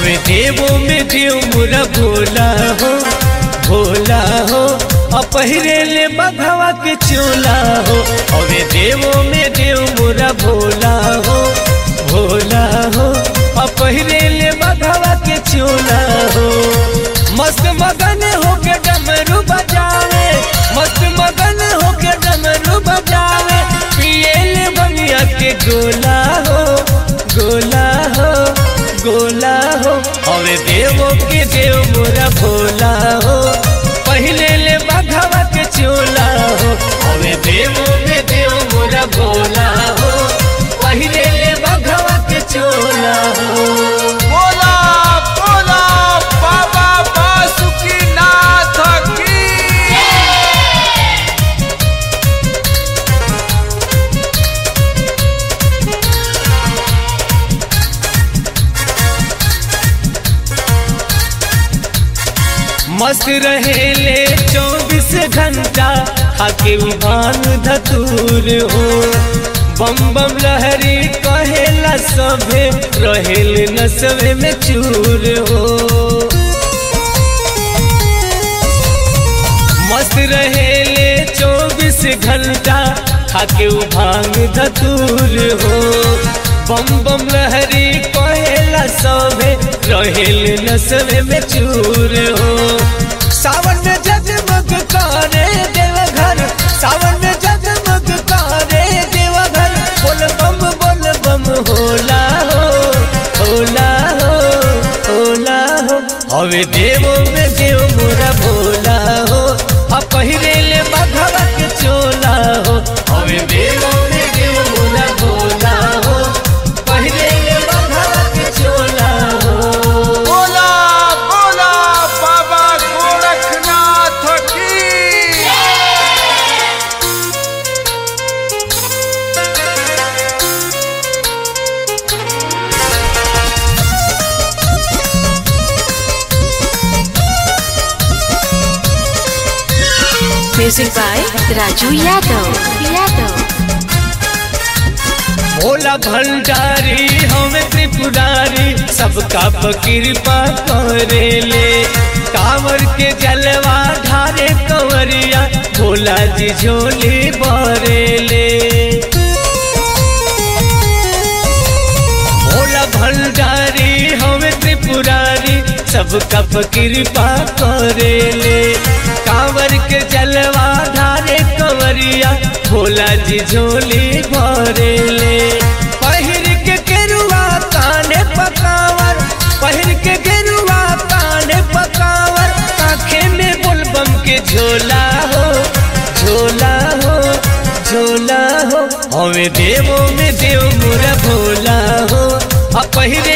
हवे देवो में देव मोरा भोला हो भोला हो अपहरे ले बघवा के चोला हो हवे देवो में देव मोरा भोला हो भोला हो अपहरे ले बघवा के चोला हो मस्त मगन होके डमरू बजावे मस्त मगन होके डमरू बजावे पिए ले बनिया के गोला हो गोला हो गोला हो हवे देवो के देव मोरा भोला हो पहले ले बघवा के चोला हो हवे देवो में देव मोरा भोला हो पहले ले बघवा के चोला हो बोला बोला बाबा बासुकीनाथ की मस्त रहेले चौबीस घंटा खाके भांग धतूर हो बम बम लहरी कहेला सभे रहेल नसवे में चूर हो मस्त रहेले चौबीस घंटा खाके भांग धतूर हो बम बम लहरी कहेला सभे रहेल नसवे में चूर हो सावन में जगमग करे देवघर सावन में जगमग करे देवघर बोल बम बोल बम होला हो होला हो होला हो हवे देवो में देव मोरा भोला हो आ पहिरे ले बघवा के चोला हो हवे देवो में देव मोरा भोला हो पहिरे ले बघवा के चोला हो बोला बोला बाबा गोरखनाथ की Music by Raju Yadav. Yadav. Bhola भंडारी हमें त्रिपुरारी सबका कृपा करेले कांवर के जलवा ढारे कंवरिया भोला जी झोली बरेले भोला भंडारी हमें त्रिपुरारी सबका कृपा करेले कांवर के जलवा ढारे कंवरिया भोला जी झोली भरेले पहिर के गेरुआ काने पकावर पहिर के गेरुआ काने पकावर आंखे में बुलबम के झोला हो झोला हो झोला हो हमें देवो में देव मोरा भोला हो आ पहिरे